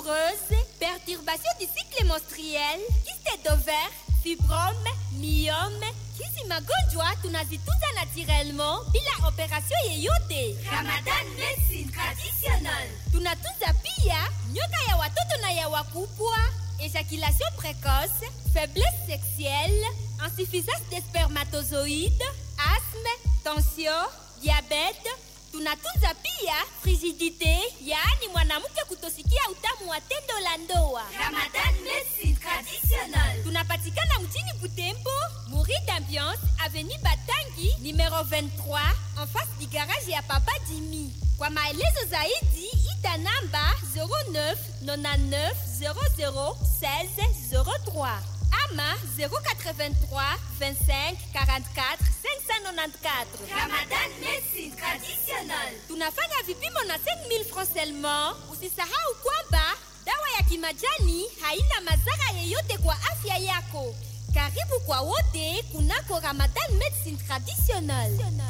douloureuse, perturbation du cycle menstruel, kyste d'ovaire, fibrome, myome, hizi magonjwa tunazitunza naturellement bila operation yeyote. Ramadan Medicine Traditional. Tunatunza pia nyoka ya watoto na ya wakubwa, ejaculation précoce, faiblesse sexuelle, insuffisance des spermatozoïdes, asthme, tension, diabète. Tunatunza pia frigidité, yaani mwanamke kutosikia utamu wa tendo la ndoa. Ramadan Medicine Traditional. Tunapatikana mjini Butembo, Muri d'Ambiance, Avenue Batangi, numero 23, en face du garage ya Papa Jimmy. Kwa maelezo zaidi, ita namba 09 99 00 16 03 ama 083 25 44 594. Ramadan Medicine Traditional. Tunafanya vipimo na 5000 francs seulement. Usisahau kwamba dawa ya kimajani haina madhara yeyote kwa afya yako. Karibu kwa wote kunako Ramadan Medicine Traditional.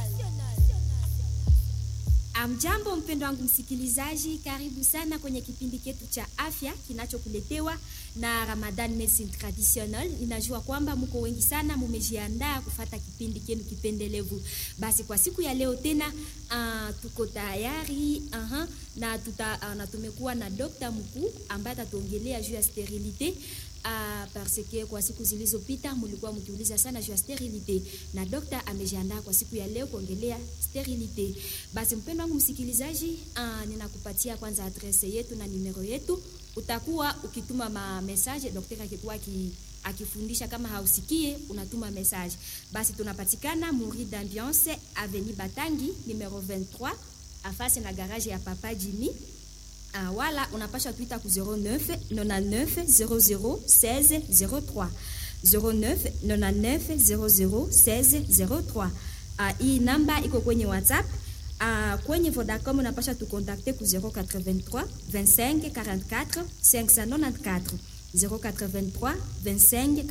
Amjambo mpendo wangu msikilizaji, karibu sana kwenye kipindi chetu cha afya kinachokuletewa na Ramadan Medicine Traditional. Ninajua kwamba mko wengi sana mumejiandaa kufata kipindi chenu kipendelevu. Basi kwa siku ya leo tena uh, tuko tayari uh, na tuta, uh, na tumekuwa na dokta mkuu ambaye atatuongelea juu ya sterilite Uh, parce que kwa siku zilizopita mlikuwa mkiuliza sana juu ya sterilite na dokta amejiandaa kwa siku ya leo kuongelea sterilite. Basi mpendo wangu msikilizaji, uh, ninakupatia kwanza adrese yetu na numero yetu. Utakuwa ukituma ma message, daktari akikuwa ki, akifundisha kama hausikie unatuma message. Basi tunapatikana Muri d'Ambiance Avenue Batangi numero 23 afasi na garage ya Papa Jimmy. Ah, wala unapasha tuita ku 09 99 00 16 03 09 99 00 16 03. Ah, hii namba iko kwenye WhatsApp. Ah, kwenye Vodacom unapasha tukontakte ku 083 25 44 594 083 25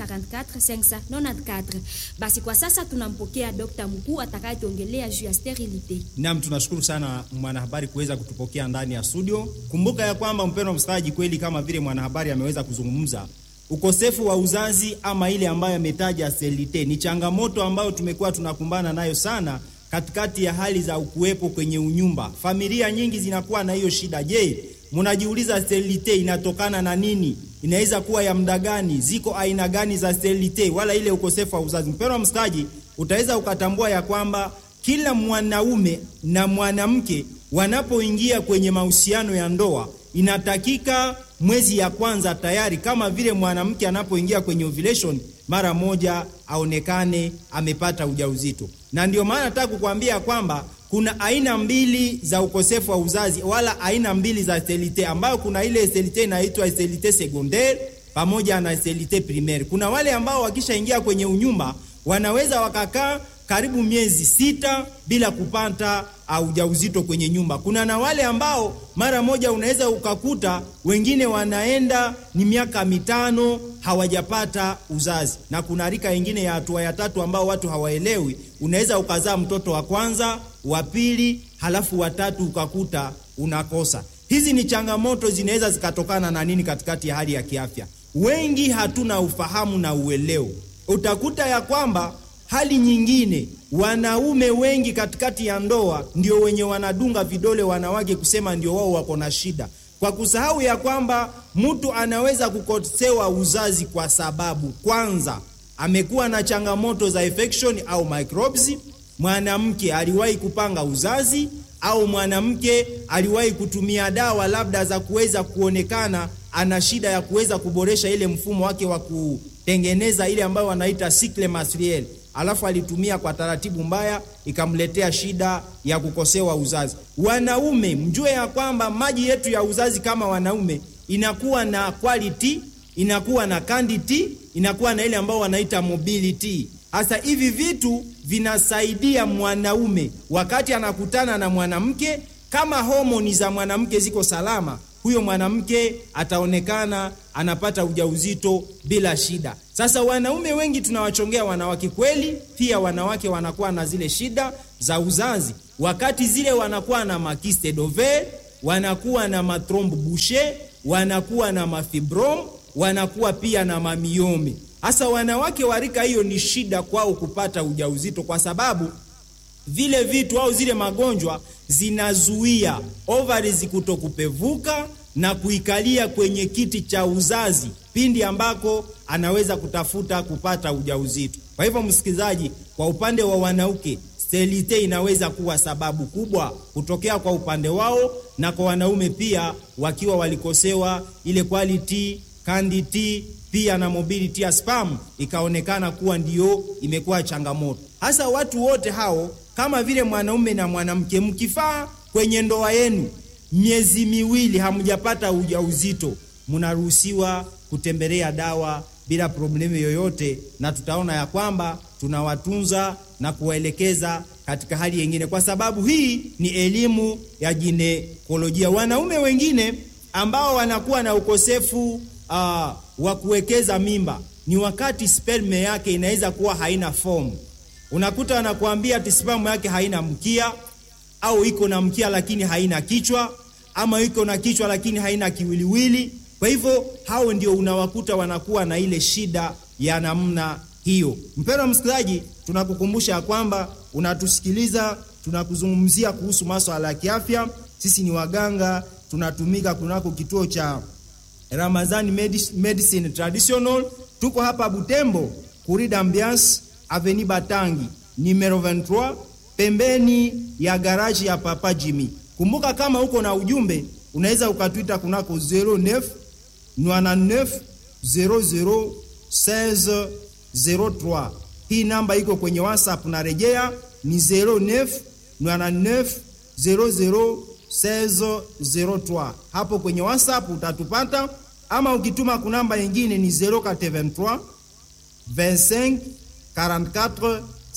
44 594. Basi kwa sasa tunampokea dokta mkuu atakayetuongelea juu ya sterilite. Naam, tunashukuru sana mwanahabari kuweza kutupokea ndani ya studio. Kumbuka ya kwamba mpendwa msikilizaji, kweli kama vile mwanahabari ameweza kuzungumza, ukosefu wa uzazi ama ile ambayo ametaja sterilite ni changamoto ambayo tumekuwa tunakumbana nayo sana katikati ya hali za ukuwepo kwenye unyumba. Familia nyingi zinakuwa na hiyo shida. Je, mnajiuliza sterilite inatokana na nini? Inaweza kuwa ya muda gani? Ziko aina gani za sterilite wala ile ukosefu wa uzazi? Mpendwa msikilizaji, utaweza ukatambua ya kwamba kila mwanaume na mwanamke wanapoingia kwenye mahusiano ya ndoa inatakika mwezi ya kwanza tayari, kama vile mwanamke anapoingia kwenye ovulation, mara moja aonekane amepata ujauzito. Na ndio maana nataka kukwambia kwamba kuna aina mbili za ukosefu wa uzazi wala aina mbili za sterilite, ambayo kuna ile sterilite inaitwa sterilite secondaire pamoja na sterilite primaire. Kuna wale ambao wakishaingia kwenye unyumba wanaweza wakakaa karibu miezi sita bila kupata ujauzito kwenye nyumba. Kuna na wale ambao mara moja unaweza ukakuta wengine wanaenda ni miaka mitano hawajapata uzazi, na kuna rika ingine ya hatua ya tatu ambao watu hawaelewi. Unaweza ukazaa mtoto wa kwanza, wa pili, halafu watatu ukakuta unakosa. Hizi ni changamoto zinaweza zikatokana na nini katikati ya hali ya kiafya? Wengi hatuna ufahamu na uelewo. Utakuta ya kwamba hali nyingine, wanaume wengi katikati ya ndoa ndio wenye wanadunga vidole wanawake kusema ndio wao wako na shida, kwa kusahau ya kwamba mtu anaweza kukosewa uzazi kwa sababu kwanza amekuwa na changamoto za infection au microbes, mwanamke aliwahi kupanga uzazi au mwanamke aliwahi kutumia dawa labda za kuweza kuonekana ana shida ya kuweza kuboresha ile mfumo wake wa kutengeneza ile ambayo wanaita cycle menstruel alafu alitumia kwa taratibu mbaya ikamletea shida ya kukosewa uzazi. Wanaume mjue ya kwamba maji yetu ya uzazi kama wanaume inakuwa na quality, inakuwa na quantity, inakuwa na ile ambayo wanaita mobility. Hasa hivi vitu vinasaidia mwanaume wakati anakutana na mwanamke, kama homoni za mwanamke ziko salama, huyo mwanamke ataonekana anapata ujauzito bila shida. Sasa wanaume wengi tunawachongea wanawake kweli, pia wanawake wanakuwa na zile shida za uzazi, wakati zile wanakuwa na makiste dove, wanakuwa na matrombe bouche, wanakuwa na mafibrom, wanakuwa pia na mamiome. Hasa wanawake wa rika hiyo ni shida kwao kupata ujauzito, kwa sababu vile vitu au zile magonjwa zinazuia ovaries kutokupevuka na kuikalia kwenye kiti cha uzazi pindi ambako anaweza kutafuta kupata ujauzito. Kwa hivyo, msikilizaji, kwa upande wa wanawake sterilite inaweza kuwa sababu kubwa kutokea kwa upande wao, na kwa wanaume pia wakiwa walikosewa ile quality candidity pia na mobility ya sperm ikaonekana kuwa ndiyo imekuwa changamoto. Hasa watu wote hao kama vile mwanaume na mwanamke, mkifaa kwenye ndoa yenu miezi miwili hamjapata ujauzito, mnaruhusiwa kutembelea dawa bila problemu yoyote, na tutaona ya kwamba tunawatunza na kuwaelekeza katika hali yengine, kwa sababu hii ni elimu ya ginekolojia. Wanaume wengine ambao wanakuwa na ukosefu uh, wa kuwekeza mimba ni wakati sperme yake inaweza kuwa haina fomu. Unakuta wanakuambia ati sperme yake haina mkia au iko na mkia lakini haina kichwa, ama iko na kichwa lakini haina kiwiliwili. Kwa hivyo hao ndio unawakuta wanakuwa na ile shida ya namna hiyo. Mpendwa msikilizaji, tunakukumbusha kwamba unatusikiliza, tunakuzungumzia kuhusu masuala ya kiafya. Sisi ni waganga, tunatumika kunako kituo cha Ramazani Medicine Traditional. Tuko hapa Butembo, Kurida Ambiance Avenue Batangi numero 23 pembeni ya garaji ya Papa Jimmy. Kumbuka kama uko na ujumbe unaweza ukatwita kunako 09 99 00 16 03. Hii namba iko kwenye WhatsApp na rejea ni 09 99 00 16 03. Hapo kwenye WhatsApp utatupata, ama ukituma kunamba yingine ni 083 25 44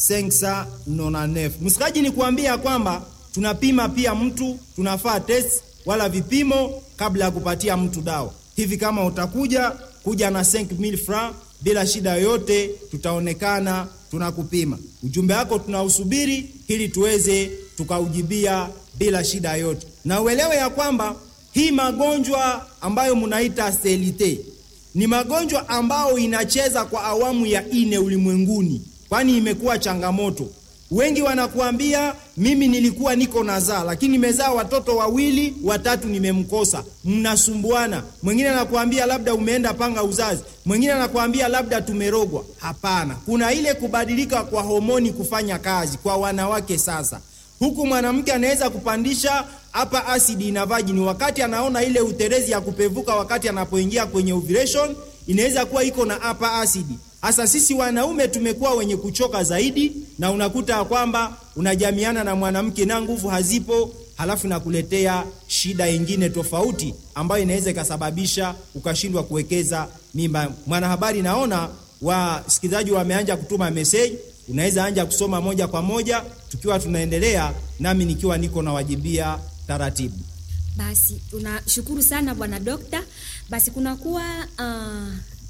599. Msikaji ni kuambia kwamba tunapima pia mtu, tunafaa test wala vipimo kabla ya kupatia mtu dawa. Hivi kama utakuja kuja na 5000 francs bila shida yoyote, tutaonekana tunakupima. Ujumbe wako tunausubiri ili tuweze tukaujibia bila shida yoyote, na uelewe ya kwamba hii magonjwa ambayo mnaita sterilite ni magonjwa ambayo inacheza kwa awamu ya ine ulimwenguni, kwani imekuwa changamoto. Wengi wanakuambia mimi nilikuwa niko nazaa, lakini nimezaa watoto wawili watatu, nimemkosa. Mnasumbuana. Mwingine anakuambia labda umeenda panga uzazi, mwingine anakuambia labda tumerogwa. Hapana, kuna ile kubadilika kwa homoni kufanya kazi kwa wanawake sasa huku mwanamke anaweza kupandisha hapa asidi na vagini wakati anaona ile uterezi ya kupevuka, wakati anapoingia kwenye ovulation inaweza kuwa iko na hapa asidi. Hasa sisi wanaume tumekuwa wenye kuchoka zaidi, na unakuta kwamba unajamiana na mwanamke na nguvu hazipo, halafu nakuletea shida ingine tofauti ambayo inaweza ikasababisha ukashindwa kuwekeza mimba. Mwanahabari, naona wasikilizaji wameanja kutuma message unaweza anja kusoma moja kwa moja tukiwa tunaendelea, nami nikiwa niko nawajibia taratibu. Basi tunashukuru sana bwana dokta. Basi kunakuwa uh,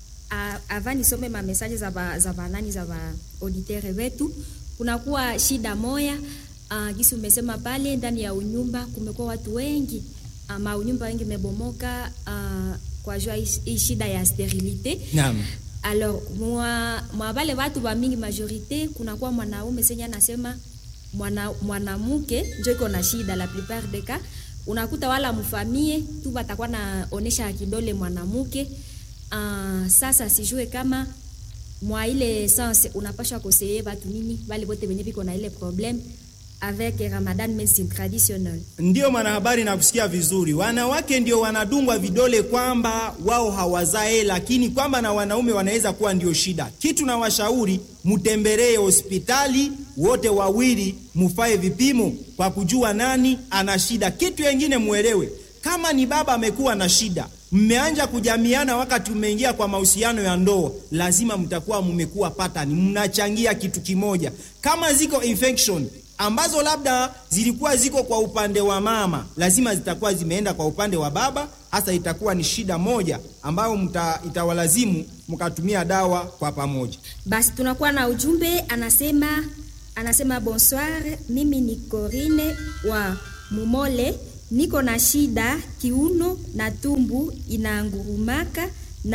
ava nisome ma message za ba, za banani za ba auditere wetu, kunakuwa shida moya uh, gisi umesema pale ndani ya unyumba kumekuwa watu wengi uh, maunyumba wengi mebomoka uh, kwa jua hii shida ya sterilite Naam. Alors mwa mwa wale watu wa mingi majorite kunakuwa mwanaume senye anasema mwana mwanamke njo iko na shida. La plupart des cas unakuta wala mfamie tu batakuwa naonesha kidole mwanamke. Uh, sasa sijue kama mwa ile sens unapasha koseye batu nini bale bote benye biko na ile problème avec Ramadan medicine traditionnelle. Ndiyo mwanahabari, na kusikia vizuri. Wanawake ndio wanadungwa vidole kwamba wao hawazae, lakini kwamba na wanaume wanaweza kuwa ndio shida. Kitu na washauri mutembelee hospitali wote wawili, mufae vipimo kwa kujua nani ana shida. Kitu yengine muelewe, kama ni baba amekuwa na shida, mmeanja kujamiana wakati umeingia kwa mahusiano ya ndoa, lazima mtakuwa mmekuwa patani, mnachangia kitu kimoja. Kama ziko infection ambazo labda zilikuwa ziko kwa upande wa mama, lazima zitakuwa zimeenda kwa upande wa baba. Hasa itakuwa ni shida moja ambayo mta, itawalazimu mkatumia dawa kwa pamoja. Basi tunakuwa na ujumbe anasema, anasema bonsoir, mimi ni Corine wa Mumole niko na shida kiuno na tumbu inaangurumaka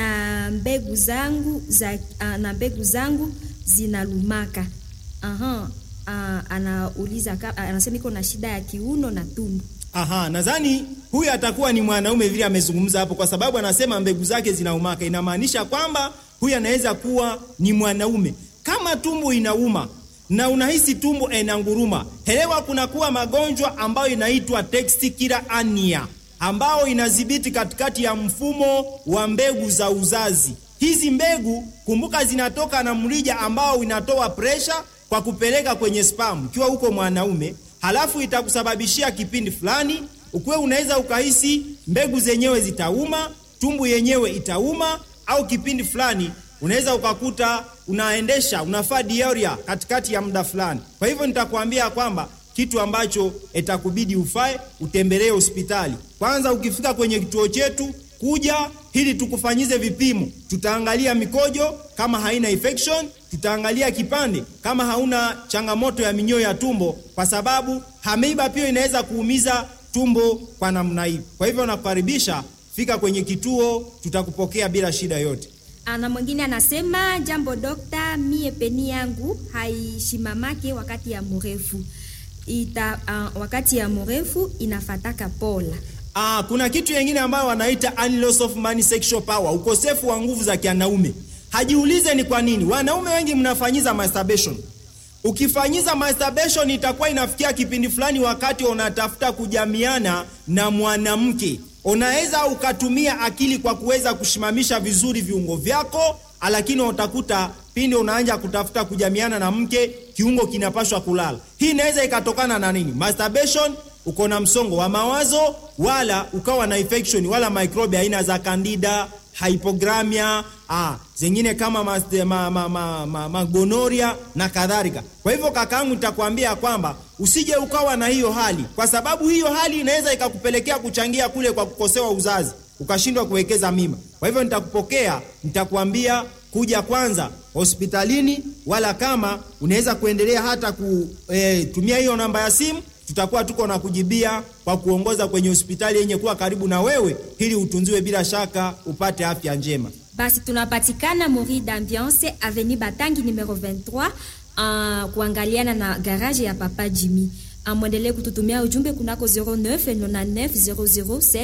na mbegu zangu za, uh, na mbegu zangu zinalumaka. Aha, uh, anauliza ka- anasema iko na shida ya kiuno na tumbu. Aha, nadhani huyu atakuwa ni mwanaume vile amezungumza hapo, kwa sababu anasema mbegu zake zinaumaka. Inamaanisha kwamba huyu anaweza kuwa ni mwanaume. Kama tumbo inauma na unahisi tumbo inanguruma, elewa kunakuwa magonjwa ambayo inaitwa testicular hernia ambao inadhibiti katikati ya mfumo wa mbegu za uzazi. Hizi mbegu kumbuka, zinatoka na mrija ambao inatoa presha kwa kupeleka kwenye sperm ikiwa uko mwanaume, halafu itakusababishia kipindi fulani ukuwe unaweza ukahisi mbegu zenyewe zitauma, tumbu yenyewe itauma, au kipindi fulani unaweza ukakuta unaendesha unafaa diarrhea katikati ya muda fulani. Kwa hivyo nitakwambia kwamba kitu ambacho itakubidi ufae utembelee hospitali kwanza. Ukifika kwenye kituo chetu kuja ili tukufanyize vipimo, tutaangalia mikojo kama haina infection, tutaangalia kipande kama hauna changamoto ya minyoo ya tumbo, kwa sababu ameiba pia inaweza kuumiza tumbo kwa namna hii. Kwa hivyo nakukaribisha, fika kwenye kituo, tutakupokea bila shida yote. Ah, na mwingine anasema jambo dokta, mie peni yangu haishimamake wakati ya mrefu ita, uh, wakati ya mrefu inafataka pola. Ah, kuna kitu kingine ambayo wanaita loss of man sexual power, ukosefu wa nguvu za kianaume. Hajiulize ni kwa nini wanaume wengi mnafanyiza masturbation. Ukifanyiza masturbation itakuwa inafikia kipindi fulani, wakati unatafuta kujamiana na mwanamke, unaweza ukatumia akili kwa kuweza kushimamisha vizuri viungo vyako, lakini utakuta pindi unaanza kutafuta kujamiana na mke, kiungo kinapashwa kulala. Hii inaweza ikatokana na nini? Masturbation uko na msongo wa mawazo, wala ukawa na infection wala microbe aina za candida, hypogramia, ah, zingine kama magonoria ma, ma, ma, ma, magonoria na kadhalika. Kwa hivyo kakaangu, nitakwambia kwamba usije ukawa na hiyo hali, kwa sababu hiyo hali inaweza ikakupelekea kuchangia kule kwa kukosewa uzazi, ukashindwa kuwekeza mimba. Kwa hivyo nitakupokea, nitakwambia kuja kwanza hospitalini, wala kama unaweza kuendelea hata kutumia hiyo namba ya simu tutakuwa tuko na kujibia kwa kuongoza kwenye hospitali yenye kuwa karibu na wewe ili utunziwe bila shaka upate afya njema. Basi tunapatikana Mori d'Ambiance Avenue Batangi numero 23 uh, kuangaliana na garage ya Papa Jimmy. Uh, mwendelee kututumia ujumbe kunako 09 99 00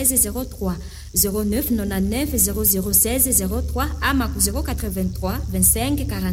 16 03 09 99 00 16 03 ama ku 083 25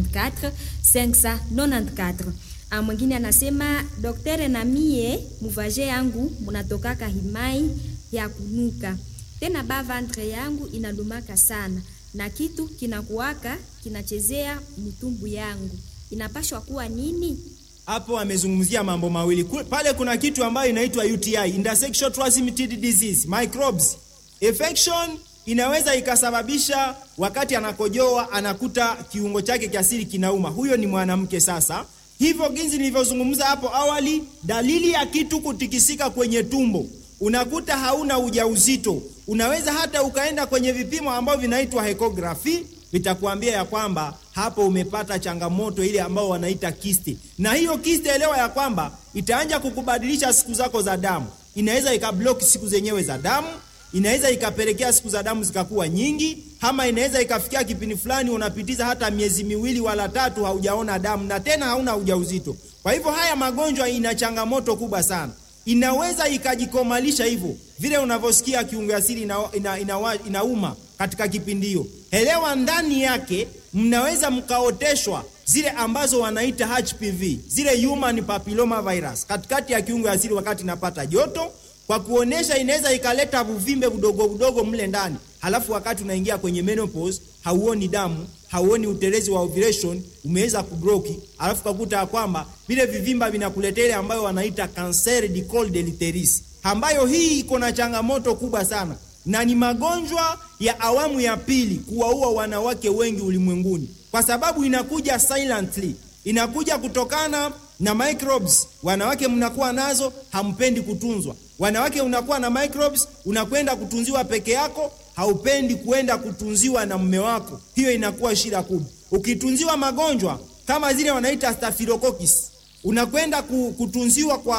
44 594. Ah, mwingine anasema doktere, na mie muvaje yangu munatokaka himai ya kunuka tena, ba ventre yangu inalumaka sana na kitu kinakuwaka kinachezea mtumbu yangu, inapashwa kuwa nini? Hapo amezungumzia mambo mawili Ku- pale. Kuna kitu ambayo inaitwa UTI, intersexual transmitted disease microbes. Infection inaweza ikasababisha wakati anakojoa anakuta kiungo chake cha siri kinauma, huyo ni mwanamke sasa hivyo jinsi nilivyozungumza hapo awali, dalili ya kitu kutikisika kwenye tumbo, unakuta hauna ujauzito, unaweza hata ukaenda kwenye vipimo ambavyo vinaitwa echography, vitakuambia ya kwamba hapo umepata changamoto ile ambao wanaita kiste, na hiyo kiste, elewa ya kwamba itaanja kukubadilisha siku zako za damu, inaweza ikablock siku zenyewe za damu inaweza ikapelekea siku za damu zikakuwa nyingi, ama inaweza ikafikia kipindi fulani unapitiza hata miezi miwili wala tatu haujaona damu na tena hauna ujauzito. Kwa hivyo haya magonjwa ina changamoto kubwa sana, inaweza ikajikomalisha hivyo vile unavyosikia kiungo asili ina, ina, ina, inauma katika kipindi hiyo. Elewa ndani yake mnaweza mkaoteshwa zile ambazo wanaita HPV, zile human papilloma virus katikati ya kiungo asili wakati inapata joto kwa kuonesha inaweza ikaleta vuvimbe vidogo vidogo mle ndani, halafu wakati unaingia kwenye menopause hauoni damu, hauoni utelezi wa ovulation, umeweza kubroki, halafu kakuta ya kwamba vile vivimba vinakuletea ile ambayo wanaita cancer du col de l'utérus, ambayo hii iko na changamoto kubwa sana na ni magonjwa ya awamu ya pili kuwaua wanawake wengi ulimwenguni, kwa sababu inakuja silently, inakuja kutokana na microbes. Wanawake mnakuwa nazo, hampendi kutunzwa. Wanawake unakuwa na microbes, unakwenda kutunziwa peke yako, haupendi kuenda kutunziwa na mume wako. Hiyo inakuwa shida kubwa. Ukitunziwa magonjwa kama zile wanaita staphylococcus, unakwenda ku- kutunziwa kwa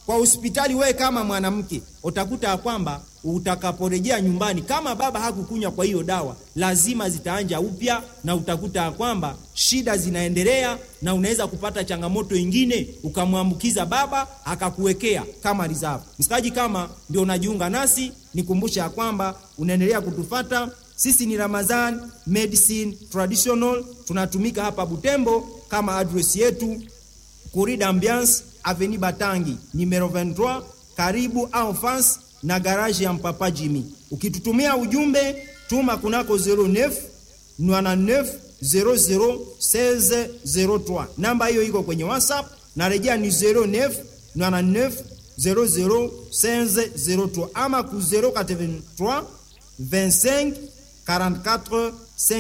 kwa hospitali, wewe kama mwanamke utakuta ya kwamba utakaporejea nyumbani, kama baba hakukunywa kwa hiyo dawa, lazima zitaanja upya, na utakuta ya kwamba shida zinaendelea, na unaweza kupata changamoto ingine, ukamwambukiza baba akakuwekea kama reserve. Msikaji, kama ndio unajiunga nasi, nikumbusha ya kwamba unaendelea kutufata sisi ni Ramazan Medicine Traditional, tunatumika hapa Butembo kama address yetu Corridor Ambiance Avenue Batangi numero 23 karibu en face na garage ya Mpapa Jimmy. Ukitutumia ujumbe tuma kunako 09 99 00 16 03. Namba hiyo iko kwenye WhatsApp na rejea ni 09 99 00 16 03 ama ku 083 25 44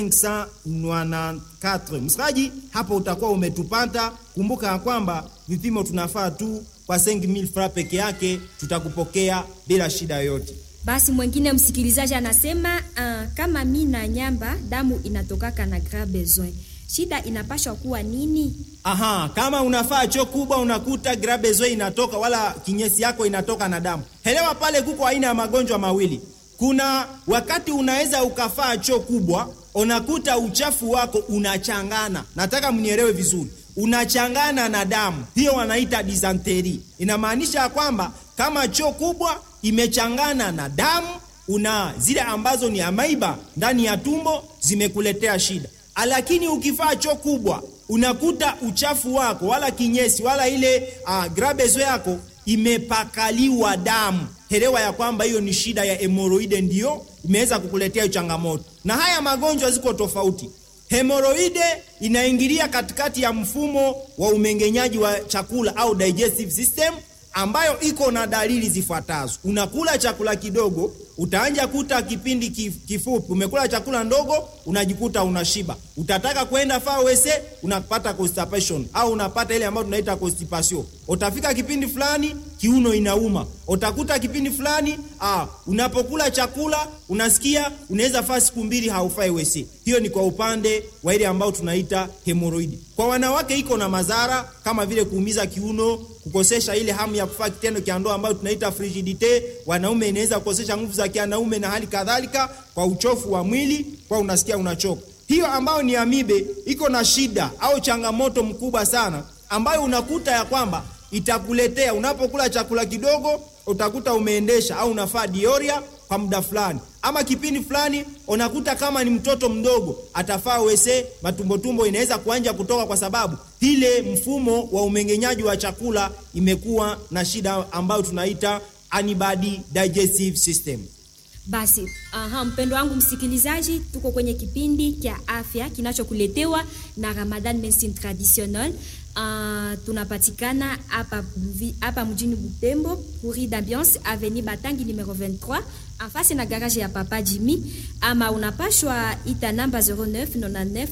594. Msikaji, hapo utakuwa umetupata. Kumbuka ya kwamba vipimo tunafaa tu kwa 5000 francs peke yake, tutakupokea bila shida yoyote. Basi mwingine msikilizaji anasema uh, kama mi na nyamba damu inatokaka na grand besoin, shida inapashwa kuwa nini? Aha, kama unafaa choo kubwa unakuta grabezo inatoka wala kinyesi yako inatoka na damu. Elewa pale kuko aina ya magonjwa mawili. Kuna wakati unaweza ukafaa choo kubwa, unakuta uchafu wako unachangana. Nataka mnielewe vizuri, unachangana na damu. Hiyo wanaita dysentery. Inamaanisha ya kwamba kama choo kubwa imechangana na damu, una zile ambazo ni amaiba ndani ya tumbo zimekuletea shida. Lakini ukifaa choo kubwa unakuta uchafu wako wala kinyesi wala ile uh, grabezo yako imepakaliwa damu. Elewa ya kwamba hiyo ni shida ya hemoroide, ndiyo imeweza kukuletea changamoto. Na haya magonjwa ziko tofauti. Hemoroide inaingilia katikati ya mfumo wa umengenyaji wa chakula au digestive system, ambayo iko na dalili zifuatazo. Unakula chakula kidogo, utaanja kuta kipindi kifupi umekula chakula ndogo, unajikuta unashiba. Utataka kwenda fawese, unapata constipation au unapata ile ambayo tunaita constipation. Utafika kipindi fulani kiuno inauma, utakuta kipindi fulani ah, unapokula chakula unasikia unaweza faa siku mbili haufai wese. Hiyo ni kwa upande wa ile ambayo tunaita hemoroidi. Kwa wanawake iko na madhara kama vile kuumiza kiuno, kukosesha ile hamu ya kufanya kitendo cha ndoa ambayo tunaita frigidite. Wanaume inaweza kukosesha nguvu za kianaume na hali kadhalika, kwa uchofu wa mwili, kwa unasikia unachoka. Hiyo ambayo ni amibe iko na shida au changamoto mkubwa sana, ambayo unakuta ya kwamba itakuletea unapokula chakula kidogo, utakuta umeendesha au unafaa dioria kwa muda fulani, ama kipindi fulani unakuta kama ni mtoto mdogo atafaa wese, matumbotumbo inaweza kuanja kutoka, kwa sababu ile mfumo wa umengenyaji wa chakula imekuwa na shida ambayo tunaita antibody digestive system. Basi aha, mpendo wangu msikilizaji, tuko kwenye kipindi cha afya kinachokuletewa na Ramadan Medicine Traditionnelle. Uh, tunapatikana hapa hapa mjini Butembo, Courrier d'Ambiance Avenue Batangi numero 23 afasi na garage ya Papa Jimmy, ama unapashwa ita namba 09 99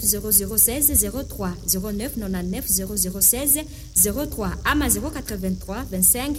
0016 03 09 99 0016 03 ama 083 25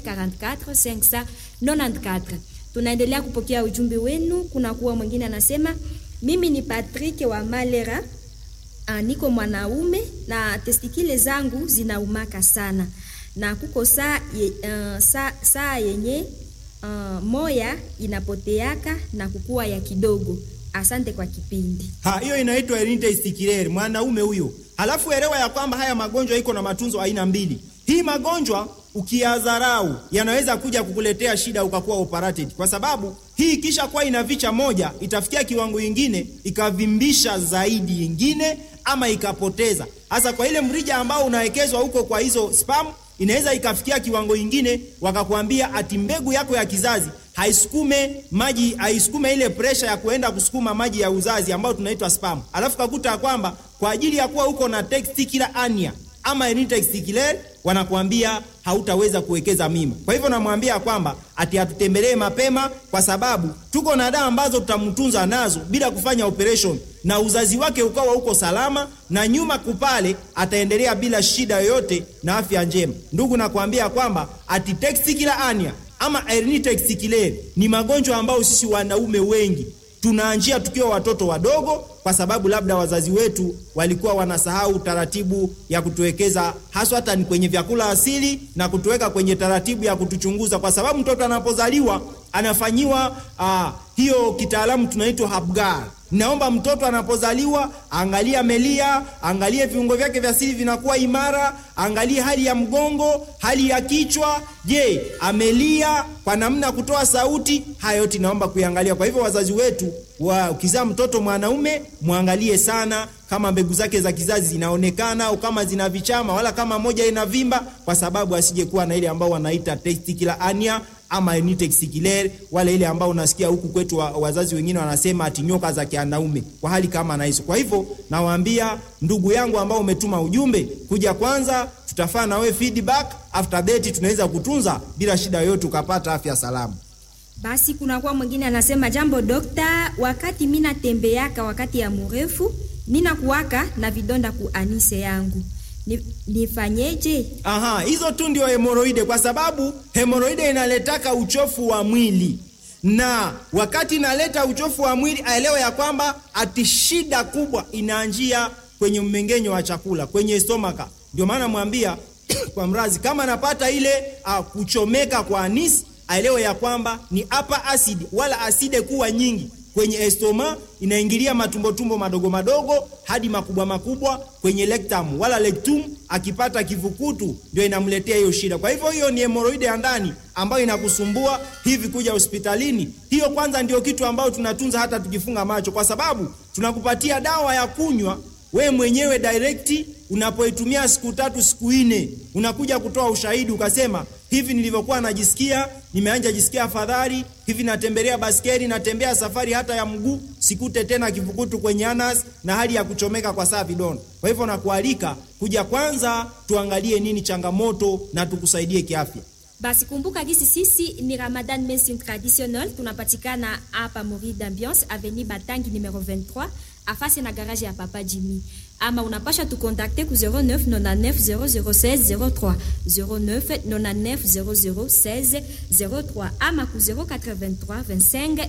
44 594. Tunaendelea kupokea ujumbe wenu. Kuna kuwa mwingine anasema, mimi ni Patrick wa Malera. Uh, niko mwanaume na testikile zangu zinaumaka sana na kuko saa ye, uh, saa, saa yenye uh, moya inapoteaka na kukua ya kidogo. Asante kwa kipindi. Ha, hiyo inaitwa hernia testiculaire mwanaume huyo. Halafu elewa ya kwamba haya magonjwa iko na matunzo aina mbili. Hii magonjwa ukiyadharau yanaweza kuja kukuletea shida ukakuwa operated, kwa sababu hii kisha kuwa inavicha moja itafikia kiwango ingine ikavimbisha zaidi ingine ama ikapoteza. Hasa kwa ile mrija ambao unawekezwa huko kwa hizo spam, inaweza ikafikia kiwango ingine wakakwambia ati mbegu yako ya kizazi haisukume maji, haisukume ile presha ya kuenda kusukuma maji ya uzazi ambayo tunaitwa spam, alafu kakuta kwamba kwa ajili ya kuwa uko na testicular hernia ama hernia testiculaire wanakuambia hautaweza kuwekeza mimba. Kwa hivyo namwambia kwamba ati atutembelee mapema, kwa sababu tuko na dawa ambazo tutamtunza nazo bila kufanya operation, na uzazi wake ukawa uko salama, na nyuma kupale ataendelea bila shida yoyote na afya njema. Ndugu, nakwambia kwamba ati testicular hernia ama hernia testiculaire ni magonjwa ambayo sisi wanaume wengi tunaanjia tukiwa watoto wadogo, kwa sababu labda wazazi wetu walikuwa wanasahau taratibu ya kutuwekeza haswa hata ni kwenye vyakula asili na kutuweka kwenye taratibu ya kutuchunguza, kwa sababu mtoto anapozaliwa anafanyiwa uh, hiyo kitaalamu tunaitwa habgar. Naomba mtoto anapozaliwa angalie amelia, angalie viungo vyake vya siri vinakuwa imara, angalie hali ya mgongo, hali ya kichwa. Je, amelia kwa namna ya kutoa sauti? Haya yote naomba kuiangalia. Kwa hivyo wazazi wetu wa ukizaa mtoto mwanaume mwangalie sana kama mbegu zake za kizazi zinaonekana au kama zina vichama wala kama moja inavimba, kwa sababu asije kuwa na ile ambao wanaita testicular hernia ama nitexikiler wale ile ambao unasikia huku kwetu wa, wazazi wengine wanasema ati nyoka za kianaume kwa hali kama na hizo. Kwa hivyo nawaambia ndugu yangu ambao umetuma ujumbe kuja, kwanza tutafaa na wewe feedback, after that tunaweza kutunza bila shida yoyote ukapata afya salama. Basi kunakuwa mwingine anasema, jambo dokta, wakati mi natembeaka wakati ya mrefu ninakuwaka na vidonda ku anise yangu ni, nifanyeje? Aha, hizo tu ndio hemoroide, kwa sababu hemoroide inaletaka uchofu wa mwili, na wakati inaleta uchofu wa mwili aelewe ya kwamba ati shida kubwa inaanjia kwenye mmeng'enyo wa chakula kwenye stomaka. Ndio maana mwambia kwa mrazi kama anapata ile uh, kuchomeka kwa anisi aelewe ya kwamba ni hapa asidi wala aside kuwa nyingi kwenye estoma inaingilia matumbotumbo madogo madogo hadi makubwa makubwa kwenye rectum wala rectum. Akipata kivukutu ndio inamletea hiyo shida. Kwa hivyo hiyo ni hemoroide ya ndani ambayo inakusumbua hivi kuja hospitalini. Hiyo kwanza ndio kitu ambayo tunatunza hata tukifunga macho, kwa sababu tunakupatia dawa ya kunywa we mwenyewe direct. Unapoitumia siku tatu siku nne, unakuja kutoa ushahidi ukasema, hivi nilivyokuwa najisikia, nimeanja jisikia afadhali, hivi natembelea baskeli, natembea safari hata ya mguu, sikute tena kivukutu kwenye anas na hali ya kuchomeka kwa saa vidonda. Kwa hivyo nakualika kuja kwanza, tuangalie nini changamoto na tukusaidie kiafya. Basi kumbuka gisi sisi ni Ramadan Medicine Traditionnel, tunapatikana hapa Mori d'Ambiance Avenue Batangi numero 23 afasi na garage ya Papa Jimmy, ama unapasha tukontakte ku 09 99 0016 03 09 99 0016 03 ama ku 083 25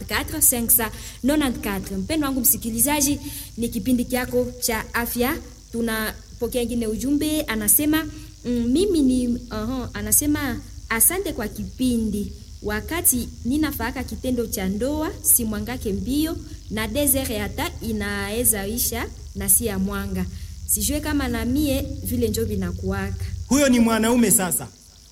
44 594. Mpendo wangu msikilizaji, ni kipindi kyako cha afya. Tunapokea ingine ujumbe anasema Mm, mimi ni uh, anasema asante kwa kipindi. Wakati ninafaka kitendo cha ndoa si mwangake mbio na desert hata inaweza isha na si ya mwanga, sijue kama na mie vile njo vinakuwaka. Huyo ni mwanaume sasa.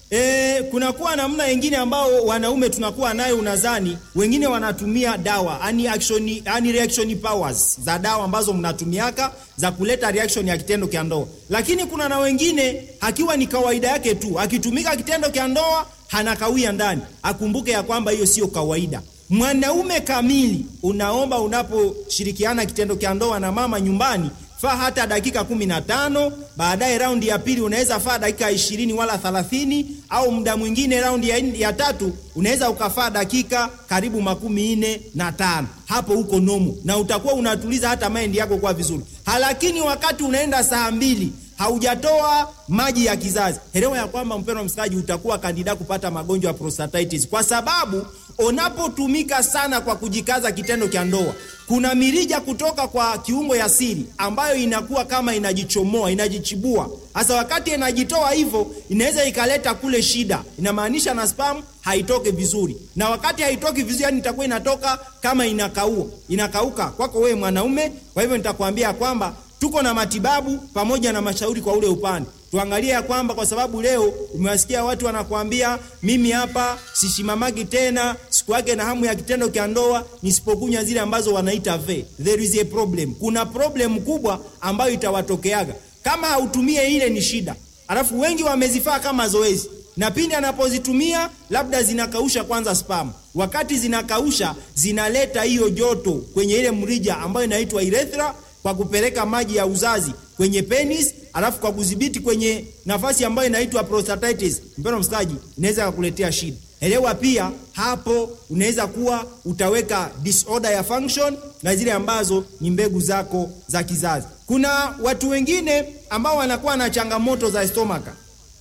E, kunakuwa namna wengine ambao wanaume tunakuwa nayo, unazani wengine wanatumia dawa ani action, ani reaction powers za dawa ambazo mnatumiaka za kuleta reaction ya kitendo cha ndoa, lakini kuna na wengine akiwa ni kawaida yake tu, akitumika kitendo cha ndoa hanakawia ndani. Akumbuke ya kwamba hiyo sio kawaida. Mwanaume kamili, unaomba unaposhirikiana kitendo cha ndoa na mama nyumbani faa hata dakika kumi na tano. Baadaye raundi ya pili unaweza faa dakika ishirini wala thalathini, au muda mwingine raundi ya, ya tatu unaweza ukafaa dakika karibu makumi nne na tano. Hapo huko nomo na utakuwa unatuliza hata maindi yako kwa vizuri, lakini wakati unaenda saa mbili haujatoa maji ya kizazi, elewa ya kwamba mpendwa msikilizaji, utakuwa kandida kupata magonjwa ya prostatitis, kwa sababu unapotumika sana kwa kujikaza kitendo cha ndoa, kuna mirija kutoka kwa kiungo ya siri ambayo inakuwa kama inajichomoa, inajichibua. Hasa wakati inajitoa hivyo, inaweza ikaleta kule shida, inamaanisha na spam haitoke vizuri, na wakati haitoki vizuri, yani itakuwa inatoka kama inakaua, inakauka kwako wewe mwanaume. Kwa hivyo nitakwambia kwamba tuko na matibabu pamoja na mashauri kwa ule upande. Tuangalie ya kwamba kwa sababu leo umewasikia watu wanakuambia mimi hapa sishimamagi tena, siku yake na hamu ya kitendo cha ndoa nisipokunywa zile ambazo wanaita ve. There is a problem. Kuna problem kubwa ambayo itawatokeaga kama hautumie ile, ni shida. Alafu wengi wamezifaa kama zoezi, na pindi anapozitumia labda zinakausha kwanza spam. Wakati zinakausha zinaleta hiyo joto kwenye ile mrija ambayo inaitwa urethra kwa kupeleka maji ya uzazi kwenye penis, alafu kwa kudhibiti kwenye nafasi ambayo inaitwa prostatitis. Mpendwa msikilizaji, inaweza kukuletea shida. Elewa pia hapo unaweza kuwa utaweka disorder ya function na zile ambazo ni mbegu zako za kizazi. Kuna watu wengine ambao wanakuwa na changamoto za stomaka,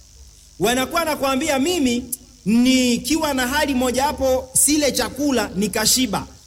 wanakuwa nakwambia mimi nikiwa na hali moja hapo sile chakula nikashiba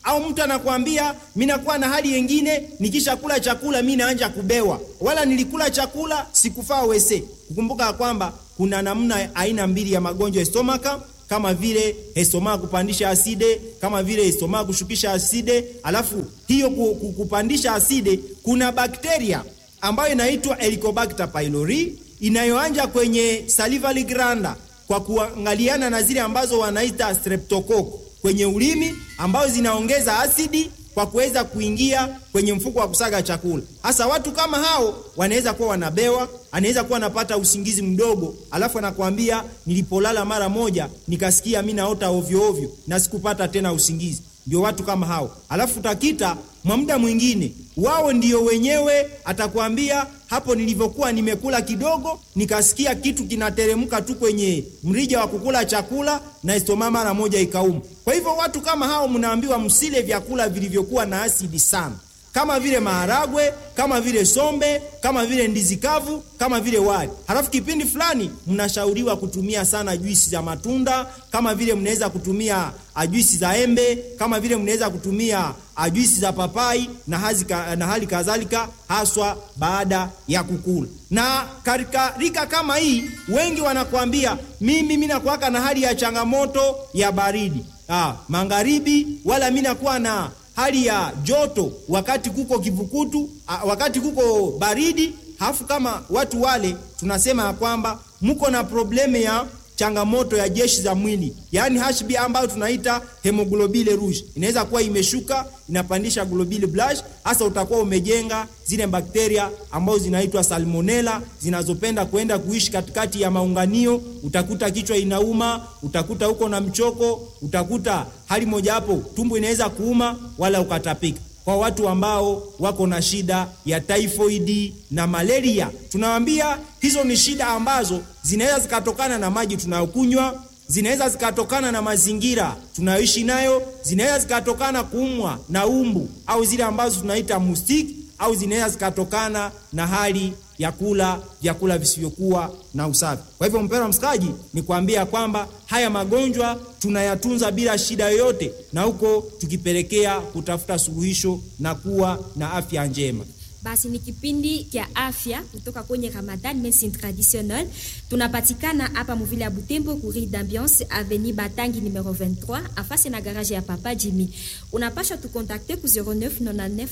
au mtu anakwambia mi nakuwa na hali yengine nikisha kula chakula mi naanja kubewa wala nilikula chakula sikufaa wese kukumbuka ya kwamba kuna namna aina mbili ya magonjwa ya stomaka kama vile estoma kupandisha aside kama vile estoma kushukisha aside alafu hiyo ku- ku- kupandisha aside kuna bakteria ambayo inaitwa helicobacter pylori inayoanja kwenye salivary gland kwa kuangaliana na zile ambazo wanaita streptococcus kwenye ulimi ambazo zinaongeza asidi kwa kuweza kuingia kwenye mfuko wa kusaga chakula. Hasa watu kama hao wanaweza kuwa wanabewa, anaweza kuwa anapata usingizi mdogo, alafu anakuambia nilipolala mara moja nikasikia mi naota ovyo ovyo na sikupata tena usingizi. Ndio watu kama hao. Alafu utakita mwa muda mwingine wao ndio wenyewe atakwambia hapo nilivyokuwa nimekula kidogo nikasikia kitu kinateremka tu kwenye mrija wa kukula chakula na estoma mara moja ikauma. Kwa hivyo watu kama hao mnaambiwa msile vyakula vilivyokuwa na asidi sana kama vile maharagwe, kama vile sombe, kama vile ndizi kavu, kama vile wali. Halafu kipindi fulani mnashauriwa kutumia sana juisi za matunda, kama vile mnaweza kutumia ah, juisi za embe, kama vile mnaweza kutumia ah, juisi za papai na, hazi, ka- na hali kadhalika, haswa baada ya kukula. Na katika rika kama hii, wengi wanakuambia mimi mimi nakuwaka na hali ya changamoto ya baridi ah, magharibi, wala mimi nakuwa na hali ya joto wakati kuko kivukutu a, wakati kuko baridi. Halafu kama watu wale tunasema ya kwamba mko na probleme ya changamoto ya jeshi za mwili, yaani HB ambayo tunaita hemoglobine rouge, inaweza kuwa imeshuka inapandisha globule blanche. Hasa utakuwa umejenga zile bakteria ambazo zinaitwa salmonella zinazopenda kuenda kuishi katikati ya maunganio. Utakuta kichwa inauma, utakuta uko na mchoko, utakuta hali moja hapo tumbo inaweza kuuma wala ukatapika. Kwa watu ambao wako na shida ya typhoid na malaria, tunawaambia hizo ni shida ambazo zinaweza zikatokana na maji tunayokunywa, zinaweza zikatokana na mazingira tunayoishi nayo, zinaweza zikatokana kuumwa na umbu au zile ambazo tunaita mustiki, au zinaweza zikatokana na hali ya kula vyakula visivyokuwa na usafi. Kwa hivyo, mpendwa msikaji, ni kuambia kwamba haya magonjwa tunayatunza bila shida yoyote, na huko tukipelekea kutafuta suluhisho na kuwa na afya njema. Basi ni kipindi kya afya kutoka kwenye Ramadan Medicine Traditionnelle. Tunapatikana hapa muvile ya Butembo ku Rue d'Ambiance Avenue Batangi numero 23 afasi na garage ya Papa Jimmy. Unapasha tukontakte ku 09 99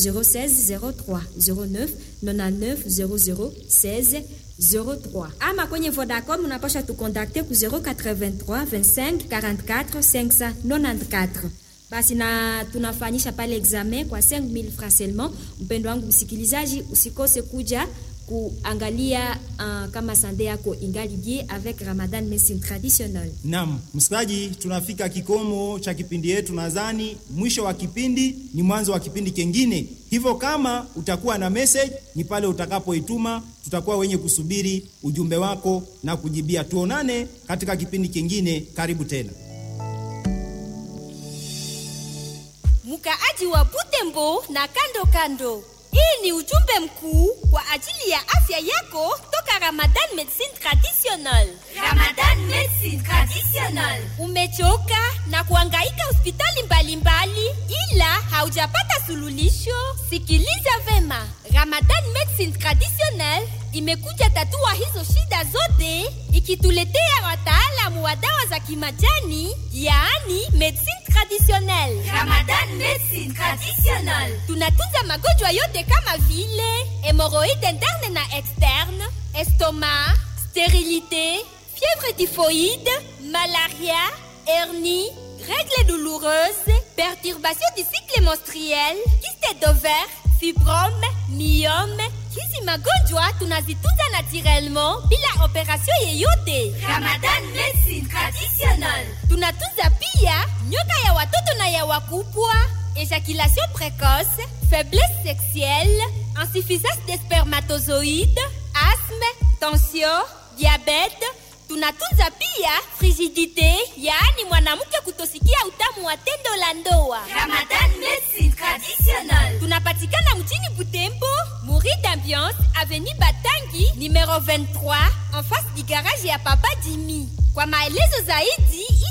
0016 03 09 99 0016 03 ama kwenye Vodacom unapasha tukontakte ku 083 25 44 594 basi na tunafanyisha pale examen kwa 5000 francs seulement. Mpendo wangu msikilizaji, usikose kuja kuangalia uh, kama sande yako ingali bien avec Ramadan Medicine Traditionnelle. Naam, msikilizaji, tunafika kikomo cha kipindi yetu. Nadhani mwisho wa kipindi ni mwanzo wa kipindi kingine, hivyo kama utakuwa na message ni pale utakapoituma, tutakuwa wenye kusubiri ujumbe wako na kujibia. Tuonane katika kipindi kingine, karibu tena. mkaaji wa Butembo na kando kando. Hii ni ujumbe mkuu kwa ajili ya afya yako toka Ramadan Medicine Traditionnelle. Ramadan Medicine Traditionnelle. Umechoka na kuhangaika hospitali mbalimbali ila haujapata suluhisho? Sikiliza vema, Ramadan Medicine Traditionnelle imekuja tatua hizo shida zote ikituletea wataalamu wa dawa za kimajani, yaani medicine traditionnelle. Ramadan Medicine Traditionnelle. Tunatunza magonjwa yote kama vile hemorroïde interne na externe, estomac, stérilité, fièvre typhoïde, malaria, hernie, règles douloureuses, perturbation du cycle menstruel, kyste d'ovaire, fibrome, myome. Hizi magonjwa tunazitunza naturellement bila operation yeyote. Ramadan Medicine Traditionnelle. Tunatunza pia nyoka ya watoto na ya wakubwa, éjaculation précoce, faiblesse sexuelle, insuffisance des spermatozoïdes, asthme, tension, diabète. Tunatunza pia frigidité, yaani mwanamke kutosikia utamu wa tendo la ndoa. Ramadan Medicine Traditionnelle. Tunapatikana mjini Butembo, Muri d'Ambiance, Avenue Batangi, numero 23, en face du garage ya Papa Jimmy. Kwa maelezo zaidi,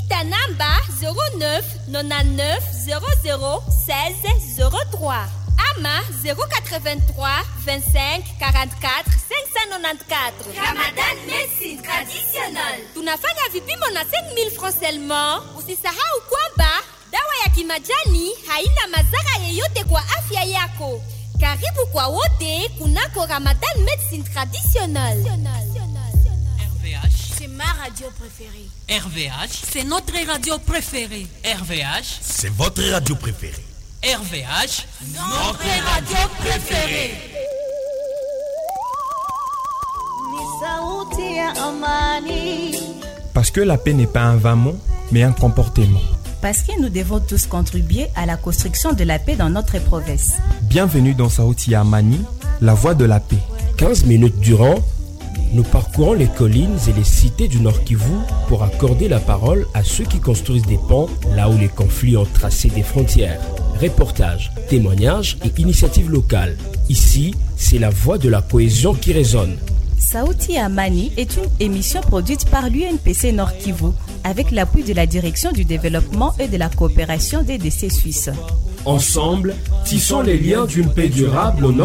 ita namba 09 99 00 16 03 ama 083 25 44 594 Ramadan Medicine Traditional. tunafanya vipimo na 5000 francs seulement usisahau kwamba dawa ya kimajani haina madhara yeyote kwa afya yako karibu kwa wote kunako ramadan medicine traditionnel RVH, C'est ma radio préférée. RVH, C'est notre radio préférée. RVH, C'est votre radio préférée. RVH. Notre radio préférée. Parce que la paix n'est pas un vain mot, mais un comportement. Parce que nous devons tous contribuer à la construction de la paix dans notre province. Bienvenue dans Saouti Amani, la voie de la paix. 15 minutes durant, nous parcourons les collines et les cités du Nord Kivu pour accorder la parole à ceux qui construisent des ponts là où les conflits ont tracé des frontières. Reportages, témoignages et initiatives locales. Ici, c'est la voix de la cohésion qui résonne. Saouti Amani est une émission produite par l'UNPC Nord Kivu avec l'appui de la Direction du développement et de la coopération des décès suisses. Ensemble, tissons les liens d'une paix durable au Nord